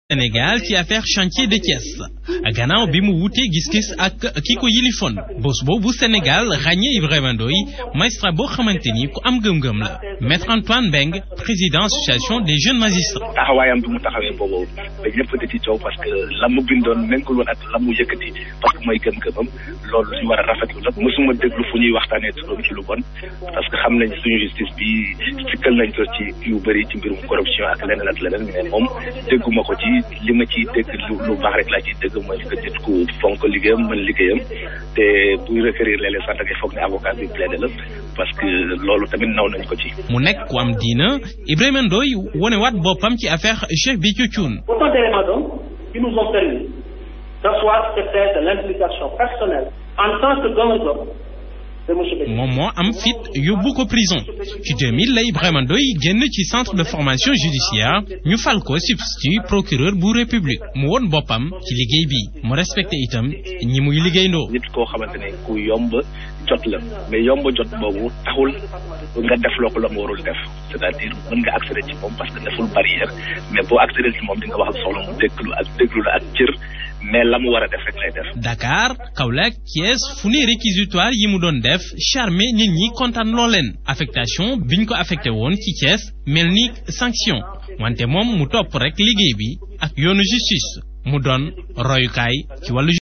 Sénégal ci affaire chantier de Thiès gannaaw bi mu wutee gis-gis ak ki ko yilifoon bés boobu Sénégal ràññee Ibrahima Ndoye magistrat boo xamante ni ku am gëm-gëm la maître Antoine Mbengue président association des jeunes magistrats. taxawaayam bi mu taxawee boobu ba ñëpp da ci coow parce que la mu bindoon nekkul woon ak la mu yëkkati parce que mooy gëm-gëmam loolu lu ñu war a rafetlu la mosuma déglu fu ñuy waxtaanee turam ci lu bon parce que xam nañ suñu justice bi sikkal nañ ko ci yu bëri ci mbirum corruption ak leneen ak leneen mais moom dégguma ko ci. li ma ciy dégg lu lu baax rek laa ciy dégg mooy que nit ku fonk liggéeyam mën liggéeyam te buy requérir léeg-léeg sax da ngay foog ne avocat bi plaidé la parce que loolu tamit naw nañ ko ci. mu nekk ku am diina Ibrahima Ndoye wonewaat boppam ci affaire Cheikh Béthio Thioune. Autant d'éléments donc qui nous ont permis d'asseoir ce fait de l'implication personnelle en tant que donneur moom moo am fit yóbbu ko prison ci 2000 la Ibrahima Ndoye génn ci centre de formation judiciaire ñu fal ko substitut procureur bu république mu won boppam ci liggéey bi mu respecté itam ñi muy liggéeyndoo. nit koo xamante ne ku yomb jot la mais yomb jot boobu taxul nga def loo ko la mu warul def c'est-à-dire mën nga accéder ci moom parce que deful barrière mais boo accéder ci moom di nga wax ak soxla mu déglu ak déglu la ak cër. mais la mu war a def rek lay def. Dakar Kaolack Thiès fu ne réquisitoire yi mu doon def charmé nit ñi kontaan loo leen affectation biñ ko affecté woon ci Thiès mel ni sanction wante moom mu topp rek liggéey bi ak yoonu justice mu doon royukaay ci wàllu